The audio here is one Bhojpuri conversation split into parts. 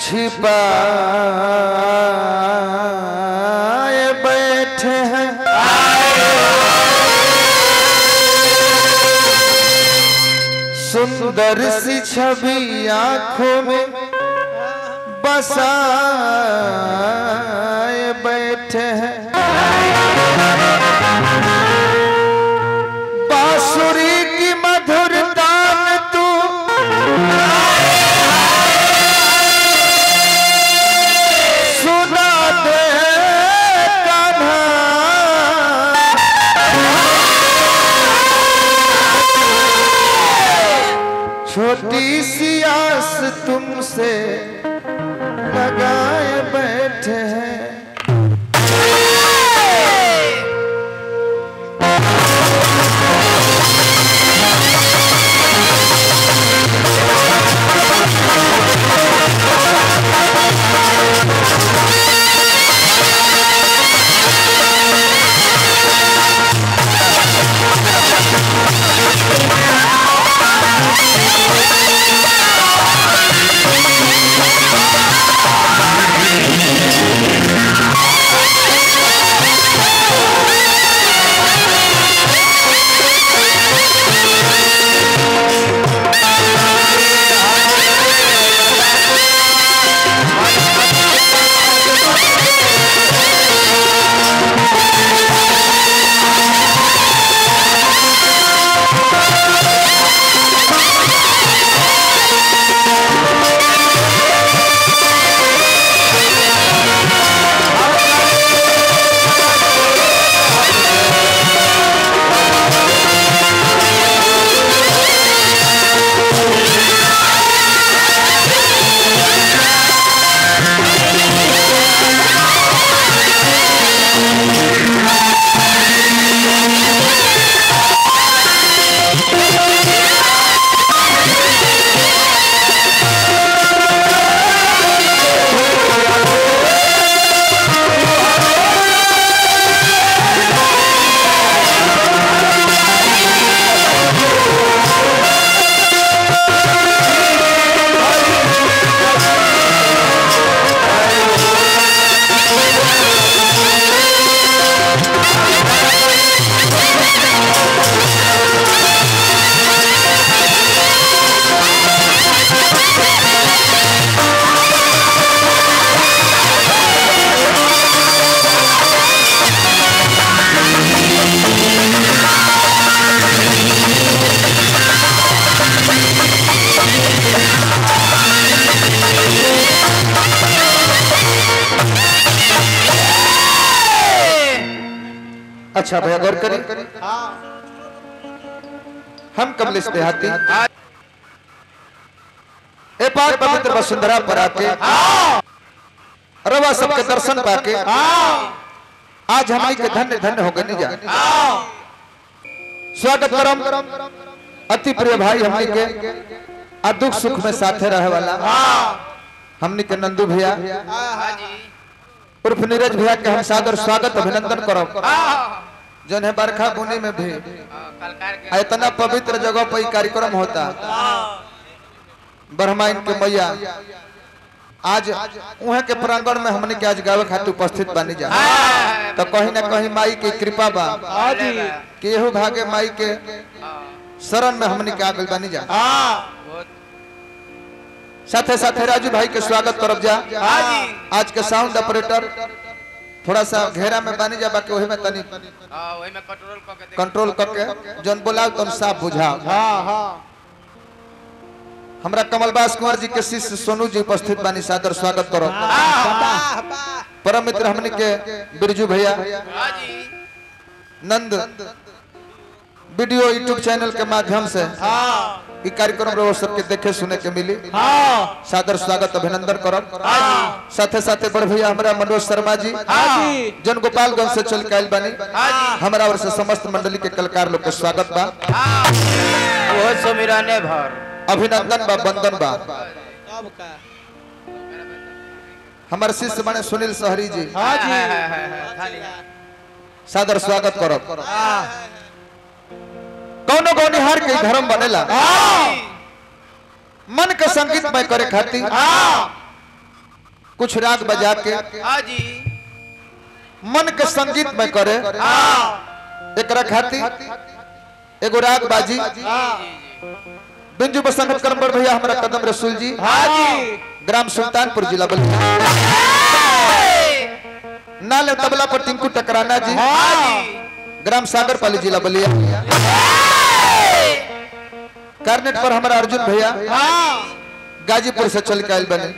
छिपाए बैठे हैं सुंदर सी छवि आंखों में बसाए बैठे हैं बांसुरी की मधुरता में तू सुना दे कान्हा छोटी सी आस तुमसे लगाए बैठे हैं अच्छा भैया गौर करें हम कमलेश देहाती ए पाक पवित्र वसुंधरा पर आके रवा सबके दर्शन पाके आज हमारी के धन्य धन्य हो गए जा स्वागत करम अति प्रिय भाई हमनी के आ दुख सुख में साथे रहे वाला हमनी के नंदू भैया उर्फ नीरज भैया के हम सादर स्वागत अभिनंदन करब जौन है बरखा बुनी में भी आ इतना पवित्र जगह पर ई कार्यक्रम होता ब्रह्माइन के मैया आज उहे के प्रांगण में हमने के आज गावे खातिर उपस्थित बानी जा तो कहीं ना कहीं माई के कृपा बा कि एहू भागे माई के शरण में हमने के आगल बानी जा साथे साथे राजू भाई के स्वागत करब जा आज के साउंड ऑपरेटर थोड़ा सा घेरा में बानी जा बाकी वही में तनी कंट्रोल करके जौन बोलाओ तुम साफ बुझाओ हमरा कमलबास कुंवर जी के शिष्य सोनू जी उपस्थित बानी सादर स्वागत करो परम मित्र हमने के बिरजू भैया नंद वीडियो यूट्यूब चैनल के माध्यम से ई कार्यक्रम रहो सबके देखे सुने के मिली सादर स्वागत अभिनंदन करब साथे साथे बड़ भैया हमरा मनोज शर्मा जी जन गोपालगंज से चल के आइल बानी हमरा और से समस्त मंडली के कलाकार लोग के स्वागत बा वो सुमिरने भर अभिनंदन बा वंदन बा अब का हमारे शिष्य बने सुनील सहरी जी हाँ जी खाली सादर स्वागत करब कौनो गौनिहार के धर्म बनेला मन के संगीत में करे खातिर कुछ राग बजा के हाँ जी मन के संगीत में करे हाँ एकरा खातिर एगो राग बाजी जी जी बिंजू बसंत करमबर भैया हमारा कदम रसूल जी हाँ जी ग्राम सुल्तानपुर जिला बलिया नाले तबला पर टिंकू टकराना जी हाँ जी ग्राम सागरपाली जिला बलिया कार्नेट पर हमारा अर्जुन भैया हाँ गाजीपुर से चल के आयल बने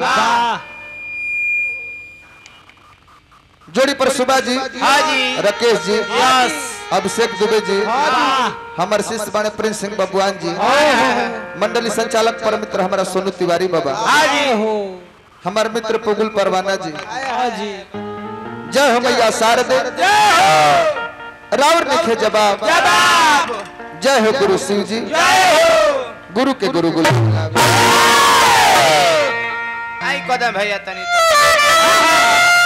जोड़ी पर सुबह जी हाँ जी राकेश जी यस अभिषेक दुबे जी हमारे शिष्य बने प्रिंस सिंह बबुआन जी मंडली संचालक पर मित्र हमारा सोनू तिवारी बाबा हाँ जी हमारे मित्र पुगुल परवाना जी जी जय हो मैया शारदे रावर लिखे जवाब जवाब जय हो गुरु शिव जी जय हो गुरु के गुरु गुरु आई कदम भैया तनी तो